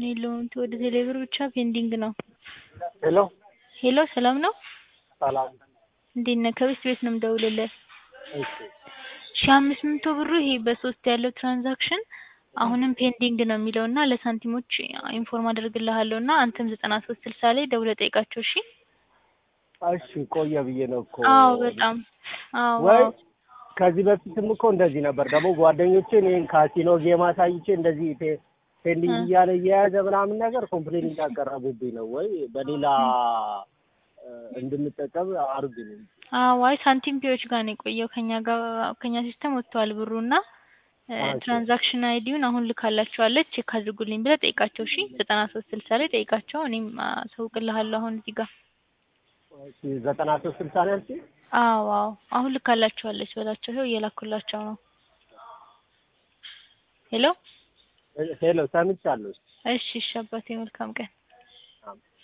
የለውም ወደ ቴሌብር ብቻ ፔንዲንግ ነው። ሄሎ ሄሎ ሰላም ነው? ሰላም። እንዴት ነህ? ከቤት ቤት ነው የምደውልልህ። እሺ ሺህ አምስት መቶ ብሩ ይሄ በሶስት ያለው ትራንዛክሽን አሁንም ፔንዲንግ ነው የሚለው እና ለሳንቲሞች ኢንፎርም አደርግልሃለሁ እና አንተም ዘጠና ሶስት ስልሳ ላይ ደውለህ ጠይቃቸው እሺ። እሺ ቆየ ብዬ ነው እኮ አዎ በጣም አዎ ወይ አዎ። ከዚህ በፊትም እኮ እንደዚህ ነበር። ደግሞ ጓደኞቼን ይሄን ካሲኖ ጌም አሳይቼ እንደዚህ ፔ- ፔንዲንግ እ። እያለ እየያዘ ምናምን ነገር ኮምፕሌን እያቀረቡብኝ ነው። ወይ በሌላ እ፣ እንድንጠቀም አርጉልኝ። አዎ አይ ሳንቲም ፒዎች ጋር ነው የቆየው ከኛ ጋር ከኛ ሲስተም ወጥቷል ብሩ እና እ፣ ኦኬ። ትራንዛክሽን አይዲውን አሁን ልካላቸዋለች ቼክ አድርጉልኝ ብለህ ጠይቃቸው እሺ። ዘጠና ሶስት ስልሳ ላይ ጠይቃቸው እኔም አሳውቅልሃለሁ አሁን እዚህ ጋር እሺ ዘጠና ሶስት ስልሳ ነው ያልሽኝ? አዎ አዎ አሁን ልካላቸዋለች በላቸው። ይኸው እየላኩላቸው ነው። ሄሎ ሄሎ ሰምቻለሁ። እሺ እሺ አባቴ መልካም ቀን። አሜን።